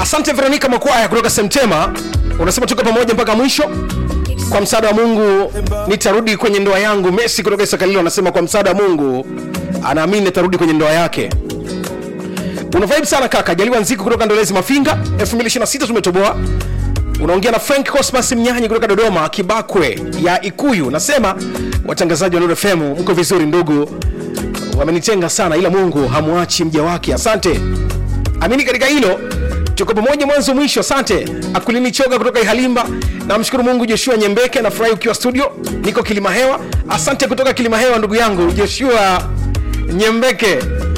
asante veronika makwaya kutoka semtema unasema tuko pamoja mpaka mwisho kwa msaada wa mungu nitarudi kwenye ndoa yangu messi kutoka isakalilo anasema kwa msaada wa mungu anaamini nitarudi kwenye ndoa yake una vibe sana kaka jaliwa nziku kutoka ndolezi mafinga 2026 tumetoboa unaongea na frank cosmas mnyanyi kutoka dodoma kibakwe ya ikuyu nasema watangazaji wa Nuru fm mko vizuri ndugu wamenitenga sana ila mungu hamwachi mja wake asante amini katika hilo tuko pamoja mwanzo mwisho asante akulini choga kutoka ihalimba namshukuru mungu joshua nyembeke nafurahi ukiwa studio niko kilima hewa asante kutoka kilima hewa ndugu yangu joshua nyembeke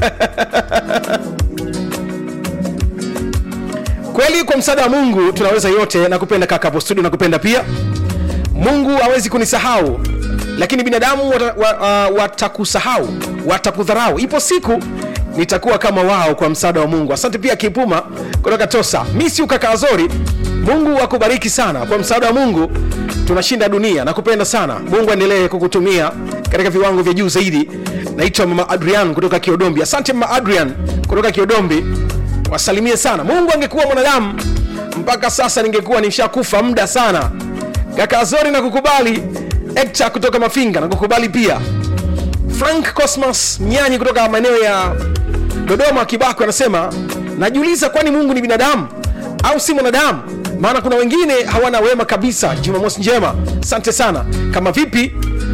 kweli kwa msaada wa mungu tunaweza yote nakupenda kaka hapo studio nakupenda pia mungu hawezi kunisahau lakini binadamu wata- wa- uh, watakusahau watakudharau ipo siku nitakuwa kama wao kwa msaada wa mungu asante pia kipuma kutoka tosa mi si ukaka azori mungu akubariki sana kwa msaada wa mungu tunashinda dunia nakupenda sana mungu aendelee kukutumia katika viwango vya juu zaidi naitwa mama adrian kutoka kiodombi asante mama adrian kutoka kiodombi wasalimie sana mungu angekuwa mwanadamu mpaka sasa ningekuwa nishakufa muda sana kaka azori na kukubali ekta kutoka mafinga na kukubali pia frank cosmas mnyanyi kutoka maeneo ya dodoma kibako anasema najiuliza kwani mungu ni binadamu au si mwanadamu maana kuna wengine hawana wema kabisa jumamosi njema asante sana kama vipi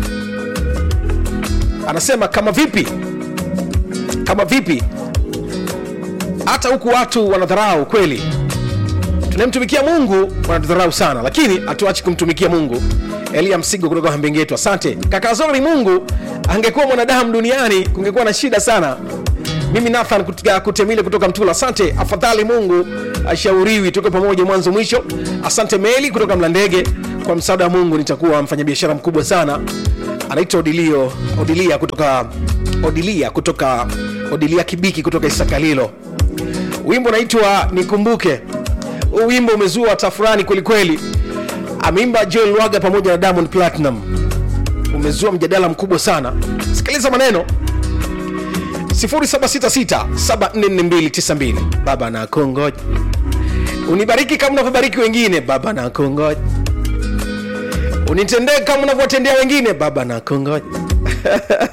anasema kama vipi kama vipi hata huku watu wanadharau kweli tunayemtumikia mungu wanatudharau sana lakini hatuachi kumtumikia mungu elia msigo kutoka hambengetu asante kaka zori mungu angekuwa mwanadamu duniani kungekuwa na shida sana mimi nathan kutoka- kutemile kutoka mtula asante afadhali mungu ashauriwi tuko pamoja mwanzo mwisho asante meli kutoka mlandege kwa msaada wa mungu nitakuwa mfanyabiashara mkubwa sana anaitwa odilio odilia kutoka odilia kutoka odilia kibiki kutoka isakalilo wimbo unaitwa nikumbuke huu wimbo umezua tafurani kwelikweli ameimba joel waga pamoja na diamond platinum umezua mjadala mkubwa sana sikiliza maneno 766 baba na kongoja unibariki kama unavyobariki wengine baba na kongoja unitendee kama unavyowatendea wengine baba na kongoja